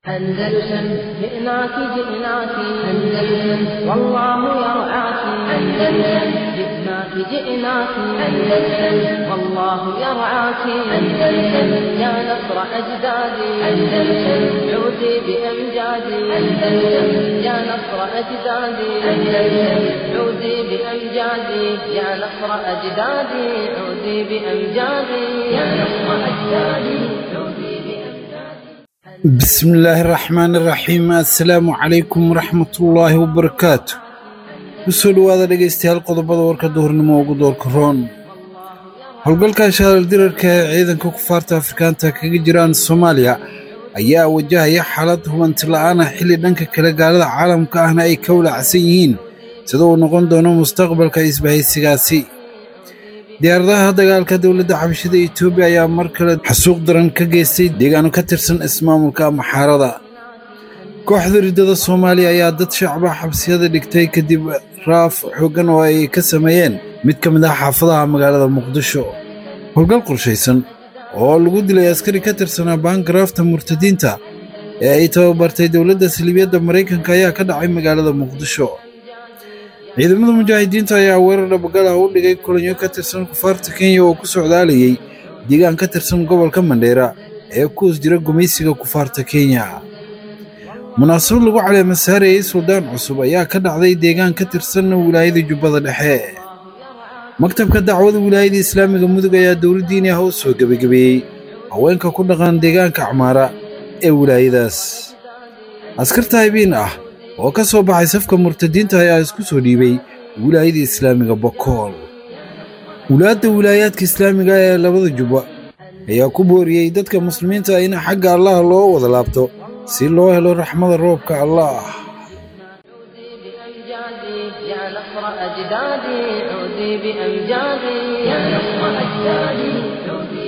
أندلسن جئناك جئناك أندلسن والله يرعاك أندلسن جئناك جئناك أندلسن والله يرعاك أندلسن يا نصر أجدادي أندلسن عودي بأمجادي أندلسن يا نصر أجدادي أندلسن عودي بأمجادي يا نصر أجدادي عودي بأمجادي يا نصر أجدادي عودي بأمجادي بسم الله الرحمن الرحيم assalaamu calaykum waraxmatullaahi wabarakaatu kusoo dhowaada dhegaystayaal qodobada warka duhurnimo ugu doorka roon howlgalka shaalal dirarka ee ciidanka kufaarta afrikaanta kaga jiraan soomaaliya ayaa wajahaya xaalad hubanti la'aana xilli dhanka kale gaalada caalamka ahna ay ka walacsan yihiin sida uu noqon doono mustaqbalka isbahaysigaasi diyaaradaha dagaalka dowladda xabashida etoobiya ayaa mar kale xasuuq daran ka geystay deegaano ka tirsan ismaamulka maxaarada kooxda riddada soomaaliya ayaa dad shacba xabsiyada dhigtay kadib raaf xooggan oo ay ka sameeyeen mid ka mid ah xaafadaha magaalada muqdisho howlgal qorshaysan oo lagu dilay askari ka tirsanaa baangaraafta murtadiinta ee ay tababartay dowladda saliibiyadda maraykanka ayaa ka dhacay magaalada muqdisho ciidamada mujaahidiinta ayaa weerar dhabagal ah u dhigay kulanyo ka tirsan kufaarta kenya oo ku socdaalayay deegaan ka tirsan gobolka mandheera ee ku hoos jira gumaysiga kufaarta kenya munaasabad lagu caleema saarayey suldaan cusub ayaa ka dhacday deegaan ka tirsan wilaayada jubbada dhexe maktabka dacwada wilaayada islaamiga mudug ayaa dowladdiini ah u soo gebagabeeyey haweenka ku dhaqan deegaanka acmaara ee wilaayadaas askarta haybiin ah oo ka soo baxay safka murtadiinta ayaa isku soo dhiibay wilaayada islaamiga bokool wulaadda wilaayaadka islaamiga ee labada jubba ayaa ku booriyey dadka muslimiinta in xagga allah loo wada laabto si loo helo raxmada roobka allah بأمجادي يا نصر أجدادي عودي بأمجادي يا نصر أجدادي عودي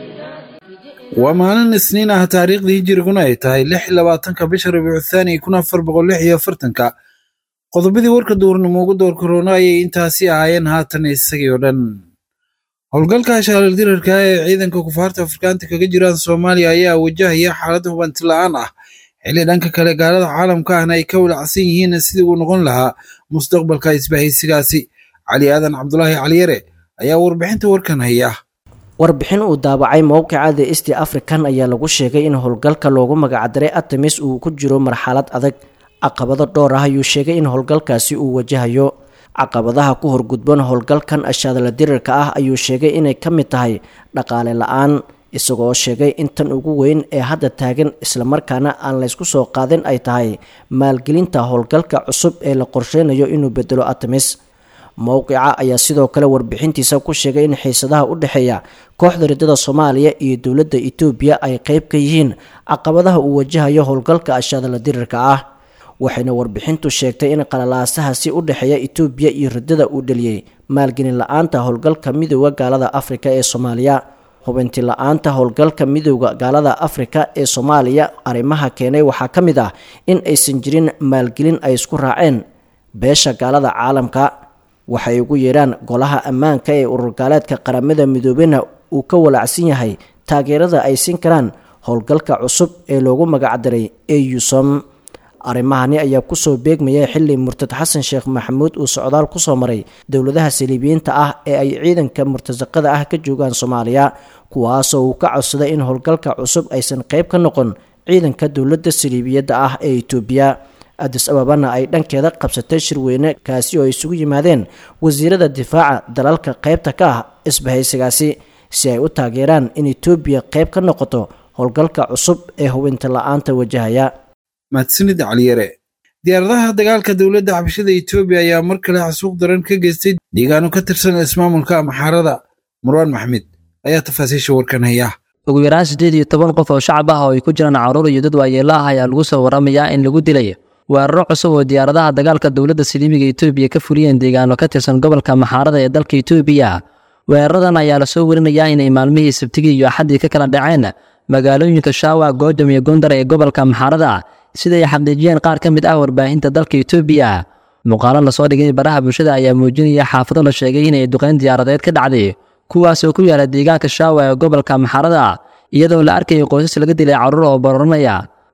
بأمجادي waa maalin isniin ah taariikhdii hijiriguna ay tahay lix iyo labaatanka bisha rabiicu thaani kun afar boqol lix iyo afartanka qodobadii warka duurnimo ugu door korona ayay intaasi ahaayeen haatan isagii oo dhan howlgalka shaalal dirarka ee ciidanka kufaarta afrikaanta kaga jiraan soomaaliya ayaa wajahaya xaalad hubanti la'aan ah xilli dhanka kale gaalada caalamka ahna ay ka walacsan yihiin sidii uu noqon lahaa mustaqbalka isbahaysigaasi cali aadan cabdulaahi caliyare ayaa warbixinta warkan haya warbixin uu daabacay mowqica the east african ayaa lagu sheegay in howlgalka loogu magacdaray artemis uu ku jiro marxalad adag caqabado dhowr ah ayuu sheegay in howlgalkaasi uu wajahayo caqabadaha ku horgudban howlgalkan ashaadala dirirka ah ayuu sheegay inay ka mid tahay dhaqaale la-aan isagoo sheegay in tan ugu weyn ee hadda taagan islamarkaana aan laysku soo qaadin ay tahay maalgelinta howlgalka cusub ee la qorsheynayo inuu bedelo artemis mowqica ayaa sidoo kale warbixintiisa ku sheegay in xiisadaha u dhexeeya kooxda riddada soomaaliya iyo dowladda etoobiya ay qeyb ka yihiin caqabadaha uu wajahayo howlgalka ashaadala dirirka ah waxayna warbixintu sheegtay in qalalaasahaasi u dhexeeya etoobiya iyo riddada uu dheliyey maalgelin la-aanta howlgalka midooda gaalada afrika ee soomaaliya hubinti la-aanta howlgalka midooda gaalada afrika ee soomaaliya arrimaha keenay waxaa ka mid ah in aysan jirin maalgelin ay isku raaceen beesha gaalada caalamka waxay ugu yeedhaan golaha ammaanka ee ururgaaleedka qaramada midoobena uu ka walacsan yahay taageerada ay siin karaan howlgalka cusub ee loogu magacdaray eusom arrimahani ayaa kusoo beegmaya xili murtad xasan sheekh maxamuud uu socdaal kusoo maray dowladaha saliibiyiinta ah ee ay ciidanka murtasaqada ah ka joogaan soomaaliya kuwaasoo uu ka codsaday in howlgalka cusub aysan qeyb ka noqon ciidanka dowladda saliibiyadda ah ee etoobiya adis ababana ay dhankeeda qabsatay shirweyne kaasi oo ay isugu yimaadeen wasiirada difaaca dalalka qeybta ka ah isbahaysigaasi si ay u taageeraan in etoobiya qeyb ka noqoto howlgalka cusub ee hubinta la-aanta wajahaya mahadsanid caliyare diyaaradaha dagaalka dowladda xabashada etoobiya ayaa mar kale xasuuq daran ka geystay deegaano ka tirsan ismaamulka maxaarada marwaan maxmed ayaa tafaasiisha warkan haya ugu yaraan siddeed iyo toban qof oo shacab ah oo ay ku jiraan caruur iyo dad waayeelo ah ayaa lagu soo waramayaa in lagu dilay weeraro cusub oo diyaaradaha dagaalka dowladda saliimiga etoobiya ka fuliyeen deegaano ka tirsan gobolka maxaarada ee dalka etoobiya weeraradan ayaa lasoo werinayaa inay maalmihii sabtigii iyo axaddii ka kala dhaceen magaalooyinka shaawa goodam iyo gondar ee gobolka maxaarada siday xaqiijiyeen qaar ka mid ah warbaahinta dalka etoobiya muuqaalo lasoo dhigay baraha bulshada ayaa muujinaya xaafado la sheegay inay duqeyn diyaaradeed ka dhacday kuwaas oo ku yaala deegaanka shaawa ee gobolka maxarada iyadoo la arkayay qoysas laga dilay carruur oo bororanaya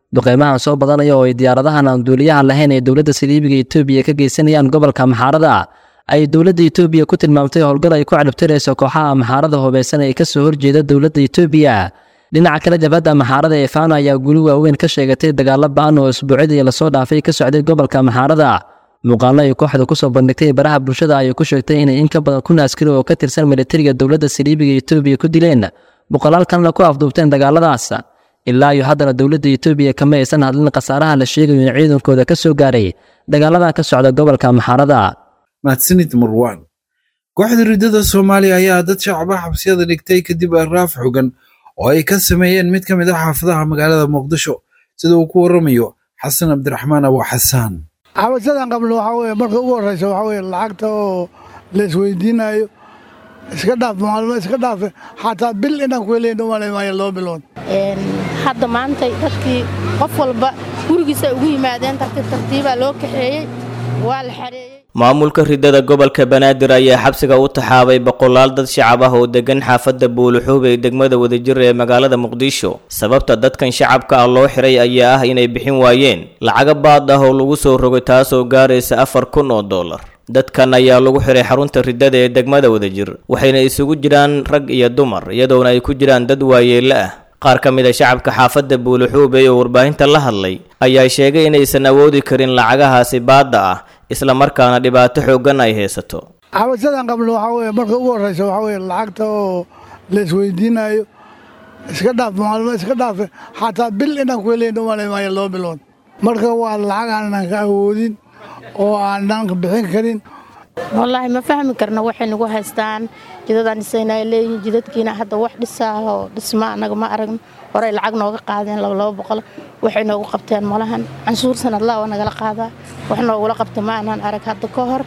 duqeymahan soo badanaya oo ay diyaaradahan aan duuliyaha lahayn ee dowladda saliibiga etoobiya ka geysanayaan gobolka maxaarada ay dowladda etoobiya ku tilmaamtay howlgal ay ku cadhabtirayso kooxaha maxaarada hubeysan ee kasoo horjeeda dowladda etoobiya dhinaca kale jabhadda maxaarada ee faano ayaa guli waaweyn ka sheegatay dagaalo ba-an oo isbuucyadii lasoo dhaafay ka socday gobolka maxaarada muuqaallo ay kooxda kusoo bandhigtay baraha bulshada ayay ku sheegtay inay in ka badan kun askari oo ka tirsan militariga dowladda saliibiga etoobiya ku dileen boqolaal kalena ku afduubteen dagaaladaas ilaa iyo haddana dowladda etoobiya kama aysan hadlin khasaaraha la sheegayo in ciidankooda ka soo gaaray dagaaladan ka socda gobolka maxaarada mahadsanid marwaan kooxda riddada soomaaliya ayaa dad shacaba xabsiyada dhigtay kadib araaf xogan oo ay ka sameeyeen mid ka mid ah xaafadaha magaalada muqdisho sida uu ku waramayo xasan cabdiraxmaan abu xasaan xabasadan qabno waxaa weye marka ugu horreysa waxaa weye lacagta oo la isweydiinayo iska dhaaf maalmo iska dhaafe xataa bil inaan ku helayn umalay maayo laba bilood hadda maantay dadkii qof walba gurigiisa ugu yimaadeen tartiib tartiibaa loo kaxeeyey waa la xareeyey maamulka riddada gobolka banaadir ayaa xabsiga u taxaabay boqolaal dad shacab ah oo degan xaafadda buuluxuub ee degmada wadajir ee magaalada muqdisho sababta dadkan shacabka ah loo xiray ayaa ah inay bixin waayeen lacaga baad ah oo lagu soo rogay taasoo gaaraysa afar kun oo dollar dadkan ayaa lagu xiray xarunta riddada ee degmada wadajir waxayna isugu jiraan rag iyo dumar iyadoona ay ku jiraan dad waayeelle ah qaar ka mid a shacabka xaafadda buuluxuube oo warbaahinta la hadlay ayaa sheegay inaysan awoodi karin lacagahaasi baadda ah isla markaana dhibaato xooggan ay haysato xabasadan qabno waxaa weye marka ugu horreysa waxaa weye lacagta oo la isweydiinayo iska dhaaf maalmo iska dhaafe xataa bil inaan ku helayn umalay maayo laba bilood marka waa lacag aanan ka awoodin oo aanan bixin karin wallaahi ma fahmi karno waxay nagu haystaan jidadaan dhisaynaa leeyihin jidadkiina hadda wax dhisaahoo dhisma annaga ma aragno horey lacag nooga qaadeen laba laba boqol waxay noogu qabteen malahan canshuur sanadlaa waa nagala qaadaa wax noogula qabta ma aanaan arag hadda ka hor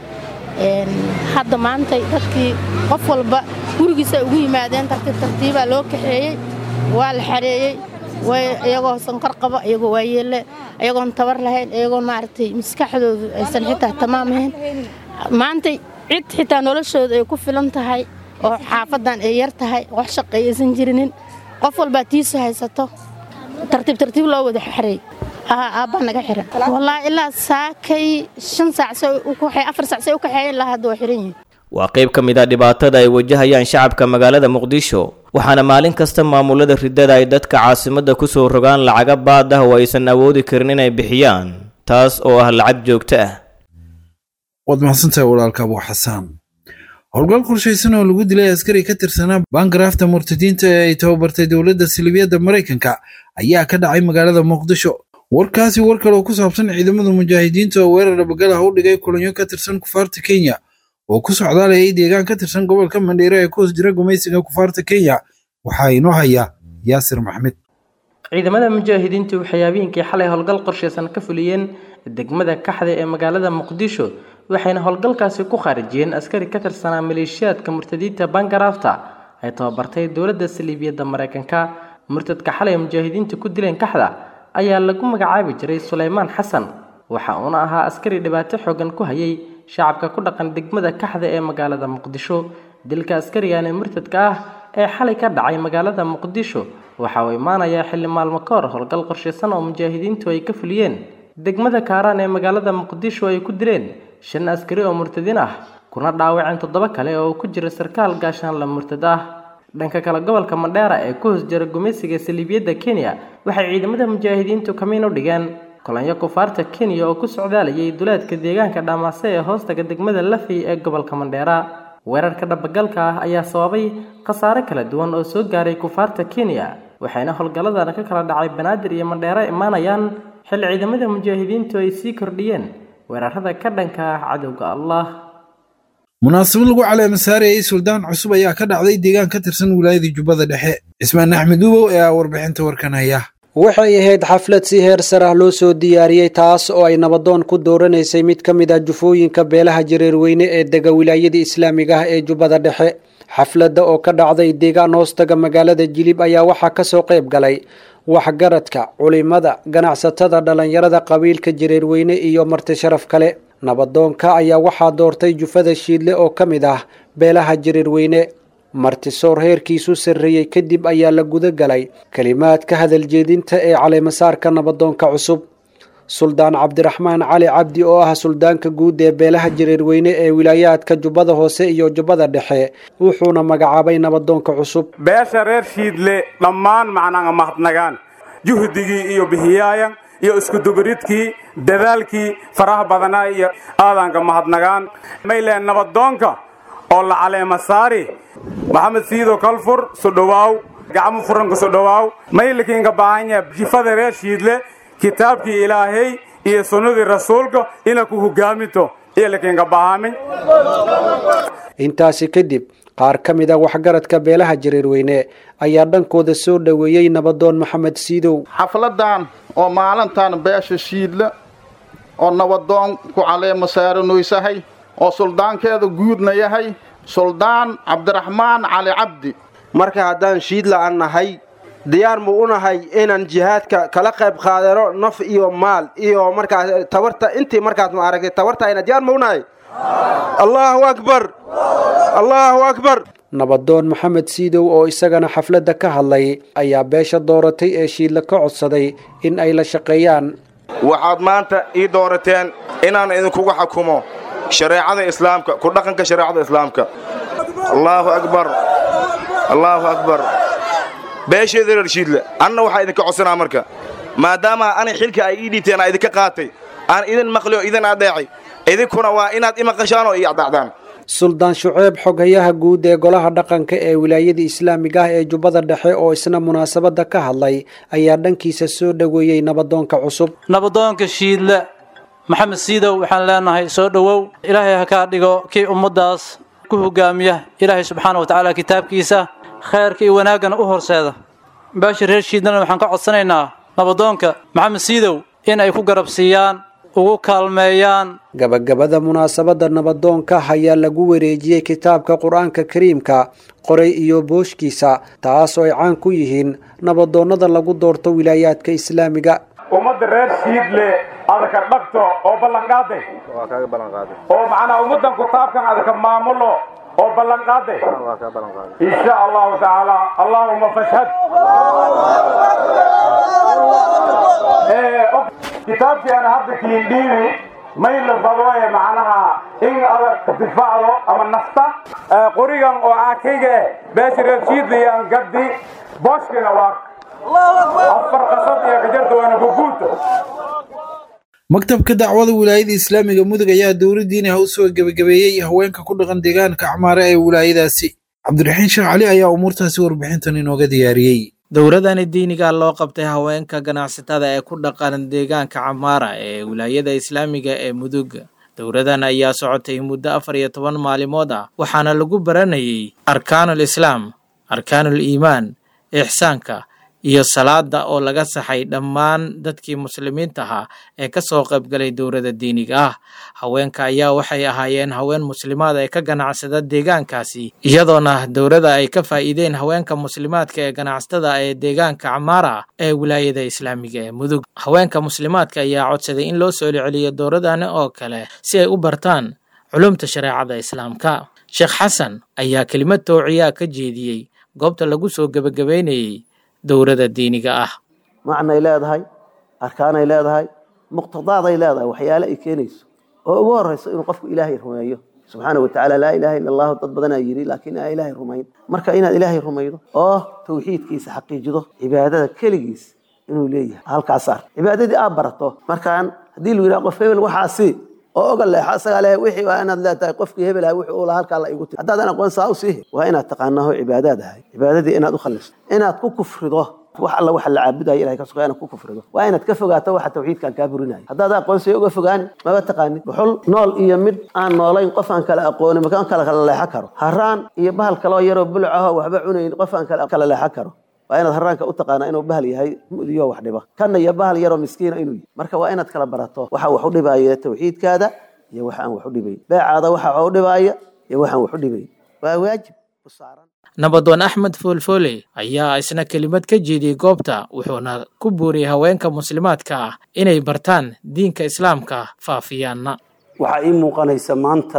hadda maantay dadkii qof walba gurigiisa ugu yimaadeen tartiib tartiibaa loo kaxeeyey waa la xareeyey iyagoo sankor qaba iyagoo waayeelle iyagoon tabar lahayn iyagoon maaragtay maskaxdoodu aysan xitaa tamaam ahayn maantay cid xitaa noloshooda ay ku filan tahay oo xaafadan ay yar tahay wax shaqay aysan jirinin qof walbaa tiisu haysato tartiib tartiib loo wada xareey aabbaa naga xiran wallaahi ilaa saakay shan saac afar saac say u kaxeeyeen lahaa hadda waa xiran yihin waa qayb ka mid a dhibaatada ay wajahayaan shacabka magaalada muqdisho waxaana maalin kasta maamulada riddada ay dadka caasimadda ku soo rogaan lacaga baad ah oo aysan awoodi karin inay bixiyaan taas oo ah lacag joogto ah waad mahadsantahay walaalka abu xasaan howlgal qorshaysan oo lagu dilay askari ka tirsanaa baangaraafta murtadiinta ee ay tababartay dowladda salibiyadda maraykanka ayaa ka dhacay magaalada muqdisho warkaasi war kale oo ku saabsan ciidamada mujaahidiinta oo weerar dhabagalaha u dhigay kulanyo ka tirsan kufaarta kenya oo ku socdaalayay deegaan ka tirsan gobolka mandheere ee ku hoos jira gumaysiga kufaarta kenya waxaa inoo haya yaasir maxmed ciidamada mujaahidiintu waxay habeenkii xalay howlgal qorshaysan ka fuliyeen degmada kaxda ee magaalada muqdisho waxayna howlgalkaasi ku khaarijiyeen askari ka tirsanaa maleeshiyaadka murtadiinta bangaraafta ay tababartay dowladda saliibiyadda maraykanka murtadka xalay mujaahidiinta ku dileen kaxda ayaa lagu magacaabi jiray suleymaan xasan waxa uuna ahaa askari dhibaato xoogan ku hayay shacabka ku dhaqan degmada kaxda ee magaalada muqdisho dilka askarigan ee murtadka ah ee xalay ka dhacay magaalada muqdisho waxa uu imaanayaa xilli maalmo ka hor howlgal qorshaysan oo mujaahidiintu ay ka fuliyeen degmada kaaraan ee magaalada muqdisho ay ku dileen shan askari oo murtadiin ah kuna dhaawaceen toddoba kale oo ku jira sarkaal gaashaanla murtad ah dhanka kale gobolka mandheera ee ku hoos jira gumaysiga saliibiyadda kenya waxay ciidamada mujaahidiintu kamiin u dhigeen kulanyo kufaarta kenya oo ku socdaalayay duleedka deegaanka dhamaase ee hoostaga degmada lafey ee gobolka mandheera weerarka dhabagalka ah ayaa sababay khasaare kala duwan oo soo gaaray kufaarta kenya waxayna howlgalladana ka kala dhacay banaadir iyo mandheero imaanayaan xilli ciidamada mujaahidiintu ay sii kordhiyeen weerarada ka dhanka ah cadowga allah munaasabad lagu caleema saarayay suldaan cusub ayaa ka dhacday deegaan ka tirsan wilaayada jubbada dhexe cismaan axmed ubow ee ah warbixinta warkan haya waxay ahayd xaflad si heer sar ah loo soo diyaariyey taas oo ay nabadoon ku dooranaysay mid ka mid ah jufooyinka beelaha jareerweyne ee dega wilaayada islaamiga ah ee jubbada dhexe xafladda oo ka dhacday deegaan hoostaga magaalada jilib ayaa waxaa kasoo qayb galay waxgaradka culimada ganacsatada dhallinyarada qabiilka jareerweyne iyo marti sharaf kale nabadoonka ayaa waxaa doortay jufada shiidle oo ka mid ah beelaha jareerweyne martisoor heerkiisu sarreeyey kadib ayaa la guda galay kelimaad ka hadal jeedinta ee caleemasaarka nabadoonka cusub suldaan cabdiraxmaan cali cabdi oo ah suldaanka guud ee beelaha jareerweyne ee wilaayaadka jubbada hoose iyo jubbada dhexe wuxuuna magacaabay nabadoonka cusub beesha reer shiidle dhammaan macnaha mahadnagaan juhdigii iyo bihiyaayan iyo iskudubaridkii dadaalkii faraha badanaa iyo aadaanka mahadnagaan mayleen nabadoonka oo la caleema saari maxamed siido kalfur sodhowaaw gacmo furanka sodhowaaw maylikiinka baahanya jifada reer shiidle kitaabkii ilaahay iyo sunnadii rasuulka ina ku hogaaminto iyo likiinka bahaamin intaasi kadib qaar ka mid a waxgaradka beelaha jareerweyne ayaa dhankooda soo dhoweeyey nabadoon maxamed siidow xafladan oo maalintan beesha shiidle oo nabadoon ku caleema saaranoysahay oo suldaankeeda guudna yahay suldaan cabdiraxmaan cali cabdi marka haddaan shiidla aan nahay diyaar mu u nahay inaan jihaadka kala qayb qaadano naf iyo maal iyo markaas tabarta intii markaas ma aragtay tabartayna diyaar mu u nahay allahu akbar allahu akbar nabadoon maxamed siidow oo isagana xafladda ka hadlay ayaa beesha dooratay ee shiidla ka codsaday in ay la shaqeeyaan waxaad maanta ii doorateen inaan idinkuga xukumo shareecada islaamka ku dhaqanka shareecada islaamka allaahu akbar allaahu akbar beesheeda reer shiidle anna waxaa idinka codsanaa marka maadaama anay xilka ay ii dhiibteen aa idinka qaatay aan idin maqli oo idin adeecay idinkuna waa inaad i maqashaan oo ii adacdaan suldaan shuceeb xoghayaha guud ee golaha dhaqanka ee wilaayada islaamiga ah ee jubbada dhexe oo isna munaasabadda ka hadlay ayaa dhankiisa soo dhoweeyey nabadoonka cusub nabadoonka shiidle maxamed siidow waxaan leenahay soo dhowow ilaahay ha kaa dhigo kii ummaddaas ku hogaamiya ilaahay subxaana wa tacaala kitaabkiisa khayrka iyo wanaaggana u horseeda beesha reer shiidlena waxaan ka codsanaynaa nabadoonka maxamed siidow in ay ku garab siiyaan ugu kaalmeeyaan gabagabada munaasabadda nabadoonka ayaa lagu wareejiyey kitaabka qur-aanka kariimka qoray iyo booshkiisa taas oo ay caan ku yihiin nabadoonnada lagu doorto wilaayaadka islaamiga ummadda reer shiidle adaka dhagto oo ballanqaaday oo macnaa ummaddan kitaabkan adaka maamulo oo ballanqaaday insha allahu tacaala allahuma fashhad kitaabkii aan hadda kiindhiibi mayla badooye macnaha in adag difaacdo ama nafta qorigan oo aakayga eh beesha reer shiidle iyo aan gaddi booshkina waa afar qasad iyo gajarta waana guguuta maktabka dacwada wilaayada islaamiga mudug ayaa dowladdiina u soo gebagabeeyey haweenka ku dhaqan deegaanka acmaare ee wilaayadaasi cabdiraxiin sheekh cali ayaa umuurtaasi warbixintan inooga diyaariyey dowladani diiniga loo qabtay haweenka ganacsatada ee ku dhaqan deegaanka camaara ee wilaayada islaamiga ee mudug dowladan ayaa socotay muddo afar iyo toban maalimood ah waxaana lagu baranayay arkaanul islaam arkaanul iimaan ixsaanka iyo salaada oo laga saxay dhammaan dadkii muslimiinta ahaa ee ka soo qaybgalay dowladda diiniga ah haweenka ayaa waxay ahaayeen haween muslimaad ee ka ganacsada deegaankaasi iyadoona dowladda ay ka faa'iideen haweenka muslimaadka ee ganacsatada ee deegaanka camaara ee wilaayada islaamiga ee mudug haweenka muslimaadka ayaa codsaday in loo soo celiyo dowladani oo kale si ay u bartaan culumta shareecada islaamka sheekh xasan ayaa kelimad towciyaa ka jeediyey goobta lagu soo gebagabeynayey dowladda diiniga ah macnay leedahay arkaanay leedahay muqtadaaday leedahay waxyaale ay keenayso oo ugu horeyso inuu qofku ilaahay rumeeyo subxaana wa tacaala laa ilaaha illa allahu dad badanaa yidhi laakiin aan ilaahay rumayn marka inaad ilaahay rumaydo oo tawxiidkiisa xaqiijido cibaadada keligiis inuu leeyahay halkaas ar cibaadadii aad barato markaan haddii lu yidhaha qof hebel waxaasi oo oga leexo isagaa leh wixii waa inaad leetahay qofkii hebel ahay wuxuu ula halkaa la igu tiri haddaadan aqoon saa u siihi waa inaad taqaanaho cibaadaad ahay cibaadadii inaad u khalisto inaad ku kufrido wax alla waxa la caabudayo ilahay ka sugaa inaad ku kufrido waa inaad ka fogaato waxa tawxiidkan kaa burinayo haddaad aqoonsiyo uga fogaani maba taqaanid dhuxul nool iyo mid aan noolayn qof aan kala aqoonin makaan kala kala leexan karo haraan iyo bahal kaloo yaroo buluc ahoo waxba cunayn qof aan kala leexan karo waa inaad haraanka u taqaanaa inuu bahal yahay mudiyo wax dhiba kanna iyo bahal yaroo miskiina inuu yahay marka waa inaad kala barato waxa wax u dhibaya tawxiidkaada iyo waxa aan wax u dhibayn beecaada waxa wax u dhibaya iyo waxaan wax u dhibayn waa waajib u saaran nabadoon axmed foolfoole ayaa isna kelimad ka jeediyey goobta wuxuuna ku buuriyey haweenka muslimaadka ah inay bartaan diinka islaamka faafiyaanna waxaa ii muuqanaysa maanta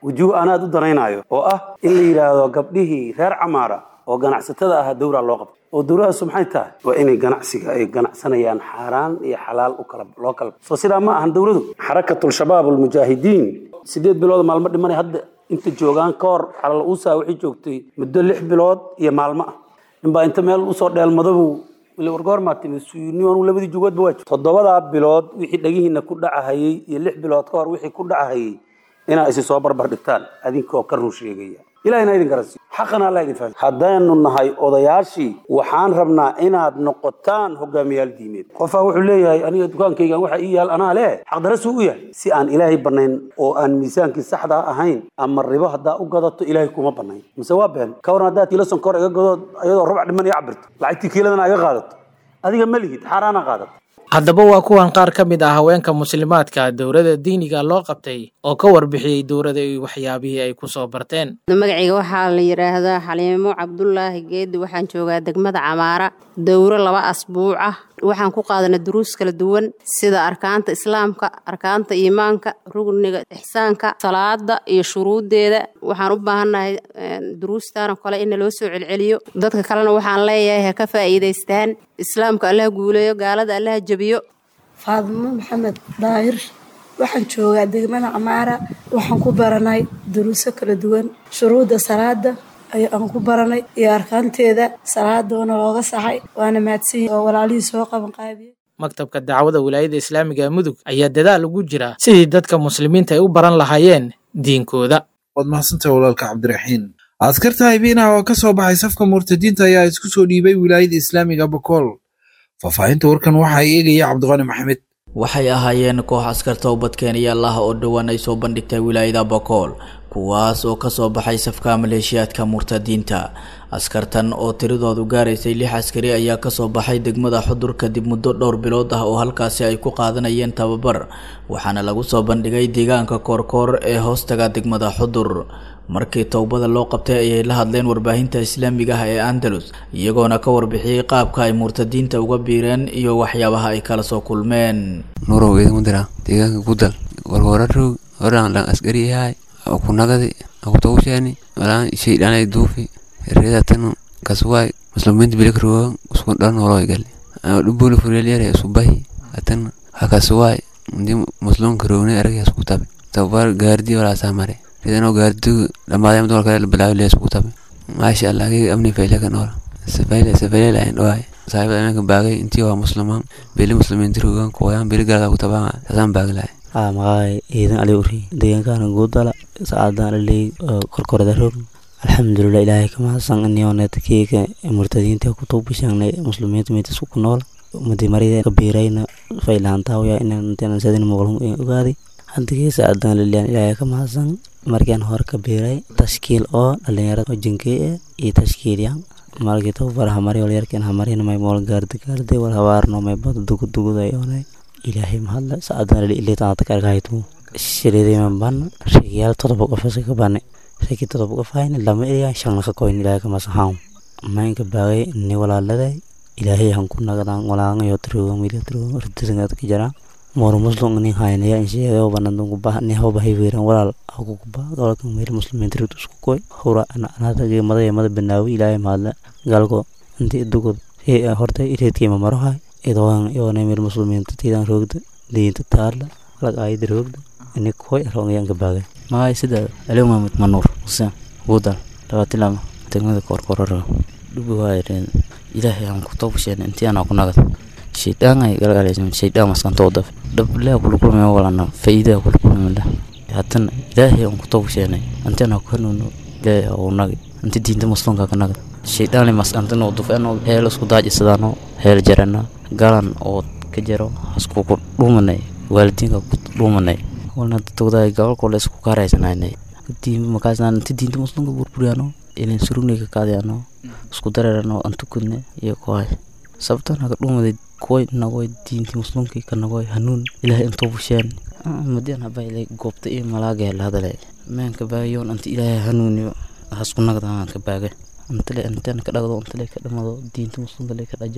wujuuh anaad u danaynayo oo ah in la yidhaahdo gabdhihii reer camaara oo ganacsatada ahaa dowraa loo qabtay oo dowladaasu maxay tahay waa inay ganacsiga ay ganacsanayaan xaaraan iyo xalaal u kala loo kala soo sidaa ma ahan dowladu xarakatul shabaab almujaahidiin sideed bilood maalmo dhimanay hadda inta joogaan ka hor calal uusaa waxay joogtay muddo lix bilood iyo maalmo ah ninbaa inta meel usoo dheelmadabu wargoormaa timi suyunionu labadii jugoodba waa toddobadaa bilood wixii dhagihiina ku dhacahayey iyo lix bilood ka hor wixii ku dhacahayey inaa isi soo barbar dhigtaan adinkoo ka run sheegaya ilahina idin garansiiyo xaqana alla idin fahmi haddaynu nahay odayaashii waxaan rabnaa inaad noqotaan hogaamiyaal diimeed qofaa wuxuu leeyahay aniga dukaankaygan waxa ii yaal anaa leh xaqdarasuu u yahay si aan ilaahay banayn oo aan miisaankii saxdaa ahayn ama ribo haddaa u gadato ilaahay kuma banayn mise waa been ka waran haddaad kiilo sonkor iga gadood iyadoo rubac dhiman iga cabirto lacagtii kiiladana iga qaadato adiga ma lihid xaaraana qaadato haddaba waa kuwan qaar ka mid ah haweenka muslimaadka dowladda diiniga loo qabtay oo ka warbixiyey dowladda iyo waxyaabihii ay ku soo barteen magacayga waxaa la yidhaahdaa xaliimo cabdulaahi geedi waxaan joogaa degmada camaara dowro laba asbuuc ah waxaan ku qaadanay duruus kala duwan sida arkaanta islaamka arkaanta iimaanka rugniga ixsaanka salaada iyo shuruuddeeda waxaan u baahannahay duruustaana kale in loo soo celceliyo dadka kalena waxaan leeyahay ha ka faa'iidaystaan islaamka allaha guuleeyo gaalada allaha jebiyo faadimo maxamed daahir waxaan joogaa degmada camaara waxaan ku baranay duruuso kala duwan shuruudda salaada ayaan ku baranay iyo arkaanteeda salaadoona looga saxay waana mahadsan oo walaalihii soo qaban qaabiye maktabka dacwada wilaayada islaamiga mudug ayaa dadaal ugu jira sidii dadka muslimiinta ay u baran lahaayeen diinkooda waad mahadsantahay walaalka cabdiraxiin askarta haybiinaha oo ka soo baxay safka murtadiinta ayaa isku soo dhiibay wilaayada islaamiga bakool faahfaahinta warkan waxaa eegaya cabdiqani maxamed waxay ahaayeen koox askarta ubadkeenayaal ah oo dhowaan ay soo bandhigtay wilaayada bakool kuwaas oo kasoo baxay safka maleeshiyaadka murtadiinta askartan oo tiradoodu gaaraysay lix askari ayaa kasoo baxay degmada xudur kadib muddo dhowr bilood ah oo halkaasi ay ku qaadanayeen tababar waxaana lagu soo bandhigay deegaanka koorkoor ee hoostaga degmada xudur markii towbada loo qabtay ayay la hadleen warbaahinta islaamiga ah ee andalus iyagoona ka warbixiyey qaabka ay murtadiinta uga biireen iyo waxyaabaha ay kala soo kulmeen nurow idamudira deegaanka gudal warwararog horaan lan askari yahay kunagadi akutowshani walaan shaydhanay duufi reedatanu kaswaay musliminta bilikroga usku dhan noloy gali dhubuli furelyare isubahi atan hakaswaay ndi muslimka rogne arag isku tabe tabar gaardi walaasaa mare ridano gaardigu dhamaadayam dumarka kale bilaawi lee isku tabe maasha allah agig amni fayle ka nool safayle safayle lahayn dhawaay saaxiibada imanka baagay intii waa muslimaan beli muslimiinta rogan kuwayaan beli galada ku tabaa saasaan baagi lahay aa maqaay ciidan ali uri deegaankaana guudala saacadaan aley korkorada rog alxamdulilah ilaahay ka mahadsan iniooneta keeka murtadiinta ku tuubishangnay muslimiinta meetisku ku nool umadi marida kabiirayna faylaantaawaya inaan sadin muqlum ogaaday hadigee saacadaan liliyan ilaahay ka mahadsan markaan hore ka biiray tashkiil oo dhalinyarada oo jinkey ah iyo tashkiilyan malkii tababar hamari walyarkan hamarina may mool gaardi gaardi wal habaarno may bada duguduguday oonay ilaahay mahadle saacadaan lili ilitaata karkahaytu shiridiman ban rigiyaal todoba qof ka bane rigi todoba qof hayna lama eriyan shalna ka koyn ilaahay kamasahaan maynka baagay ni walaaladay ilaahay han ku nagadaan walaangayo tiroga miriya tiroga ridisangad ka jaraan mor muslim ni haynaya insheega banadun kuba ni hawba hayweeran walaal aku kuba golka meel muslimin tirid isku koy hura ana anada ge mada mada banaawi ilaahay mahadle galko inti dugud ee horta ireedkii mamarohay idoon yoona meel muslimiin tiidan roogda diinta taala lag ayid roogda ini koy rongayan ka baagay magay sida aliw mahmud manuur xuseen guudal labaatilama degmada koorkoorara dhubi waayareen ilaahay aan ku toobasheen intii anaa ku nagad shaydaan galgalaysan shaydaan maskantoo daf dhablaa kula kulmay walana faa'iidaa kula kulmay haddana ilaahay aan ku toobasheenay intii anaa ku hanuuno ilaahay oo nagi inti diinta muslimka ka nagad shaydaan le maskantano dufeeno heel isku daajisadaano heel jarana galan oo ka jaro hasku ku dhuumanay waalidiinka ku dhuumanay walna dadtooda gobolka la isku kaaraysanayna diin makaasna inta diinta muslimka burburiyaano ilin surugnay ka qaadayano isku dareerano antukudne iyo kuhay sababta naga dhumaday kuway nagoy diinti muslimka ka nagoy hanuun ilaahay intoo busheen madian habayle goobta iyo malaaga la hadalay meenka baagayoon anta ilaahay hanuuniyo hasku nagdaan ka baaga antale antan ka dhagdo antale ka dhamado diinta muslimka le ka dhajaro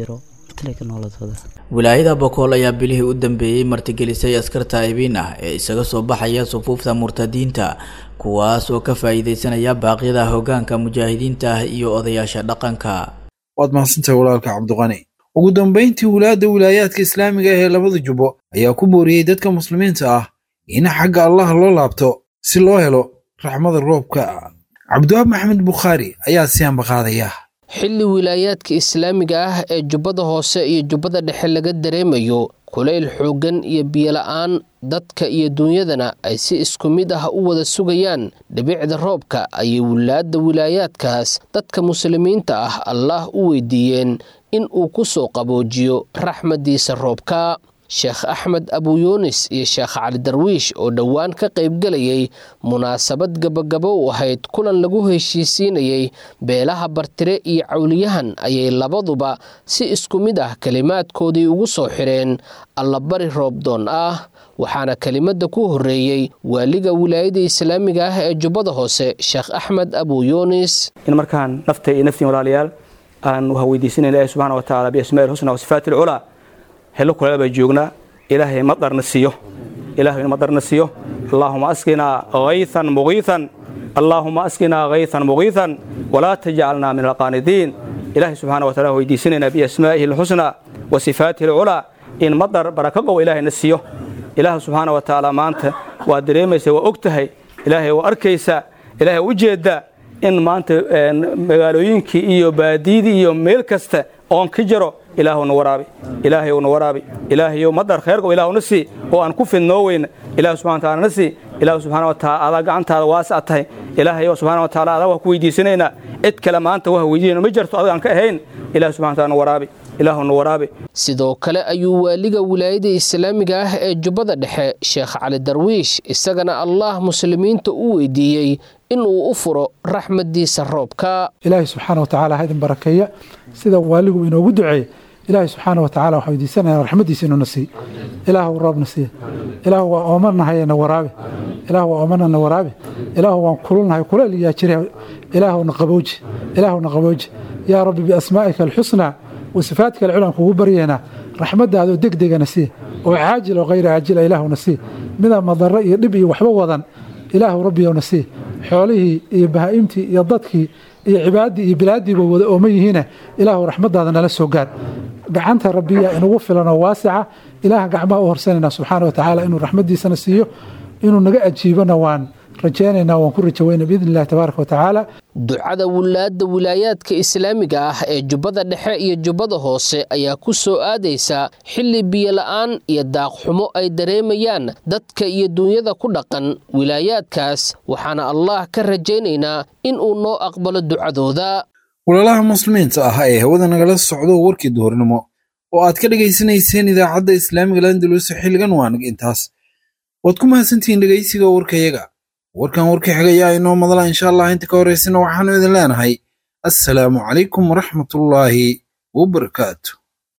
taleka nooladooda wilaayada bokool ayaa bilihii u dambeeyey martigelisay askar taa'ibiin ah ee isaga soo baxaya sufuufta murtadiinta kuwaas oo ka faa'iidaysanaya baaqyada hoggaanka mujaahidiinta ah iyo odayaasha dhaqanka waad mahadsantahay walaalka cabdiqani ugu dambayntii wilaayadda wilaayaadka islaamiga ah ee labada jubbo ayaa ku booriyey dadka muslimiinta ah in xagga allah loo laabto si loo helo raxmada roobka cabdiwaab maxamed bukhaari ayaa si ambaqaadaya xilli wilaayaadka islaamiga ah ee jubbada hoose iyo jubbada dhexe laga dareemayo kulayl xooggan iyo biyola'aan dadka iyo duunyadana ay si isku mid ah u wada sugayaan dhibicda roobka ayay wilaadda wilaayaadkaas dadka muslimiinta ah allaah u weydiiyeen in uu ku soo qaboojiyo raxmaddiisa roobka sheekh axmed abuyuunis iyo sheekh cali darwiish oo dhowaan ka qaybgelayay munaasabad gabagabo u ahayd kulan lagu heshiisiinayay beelaha bartire iyo cawliyahan ayay labaduba si isku mid ah kelimaadkoodii ugu soo xireen allabari roobdoon ah waxaana kelimada ku horeeyey waaliga wilaayada islaamiga ah ee jubbada hoose sheekh axmed abuyuunis in markaan nafta iyo naftiin walaalayaal aan weydiisanayna ilahi subxana wa tacaala biasmaai lxusna wa sifaati alculaa helo kuleel baa joognaa ilaahay madarna siiyo ilaahay madarna siiyo allaahuma asqinaa haythan mugiithan allaahuma asqinaa haythan mugiithan walaa tajcalnaa min alqaanidiin ilaahay subxana wa taala weydiisanaynaa biasmaa'ihi alxusnaa wa sifaatihi alculaa in madar baraka qow ilaahayna siiyo ilaah subxaana wa tacaala maanta waa dareemaysa waa og tahay ilaahay waa arkaysaa ilaahay u jeeddaa in maanta magaalooyinkii iyo baadiyadii iyo meel kasta oon ka jaro ilaahuna waraabi ilaahayna waraabi ilaahayo madar khayrgo ilaahuna sii oo aan ku fidnoo weyna ilaah subxana wataala na sii ilaah subxana wa taala adaa gacantaada waasa tahay ilaahayo subxana wa taala adaa waa ku weydiisanaynaa cid kale maanta waa weydiinayna ma jirto adiga aan ka ahayn ilaah subxana wa taala na waraabi ilaahuna waraabi sidoo kale ayuu waaliga wilaayada islaamiga ah ee jubbada dhexe sheekh cali darwiish isagana allaah muslimiinta u weydiiyey inuu u furo raxmadiisa roobka ilaahay subxaana wa tacaala ha idin barakeeya sida waaligu inoogu duceeye ilaahay subxaana wa tacala waxaa weydiisanaya raxmadiisa inuuna siiy ilaahu roobna siiya ilaahu waa oomanahay na waraabe ilaahu waa oomana na waraabe ilaahu waan kululnahay kuleel yaa jira ilaahuna qabooji ilaahuna qabooji yaa rabbi biasmaa'ika alxusnaa wasifaadka alculan kugu baryeena raxmadaadoo degdegana sii oo caajil oo hayra caajila ilaahuna sii mida madaro iyo dhib iyo waxba wadan ilaahu rabbiyowna sii xoolihii iyo bahaa'imtii iyo dadkii iyo cibaadii iyo bilaadiiba wada ooman yihiine ilaahu raxmadaada nala soo gaar gacanta rabbiya inugu filan oo waasica ilaaha gacmaha u horsanayna subxaana wa tacaala inuu raxmadiisana siiyo inuu naga ajiibona waan rajaynaynaa waan ku rajaweyna biidni illahi tabaaraka wa tacaala ducada wilaadda wilaayaadka islaamiga ah ee jubbada dhexe iyo jubbada hoose ayaa ku soo aadaysa xilli biyola'aan iyo daaqxumo ay dareemayaan dadka iyo duunyada ku dhaqan wilaayaadkaas waxaana allaah ka rajaynaynaa in uu noo aqbalo ducadooda walaalaha muslimiinta ah ee hawada nagala socdo warkii duhurnimo oo aad ka dhegaysanayseen idaacadda islaamiga landalus xilligan waanag intaas waad ku mahadsantihiin dhegaysiga warkayaga warkan warkii xigayaa inoo madala insha allah inta ka horaysana waxaanu idin leenahay assalaamu calaykum waraxmatullaahi wabarakaatu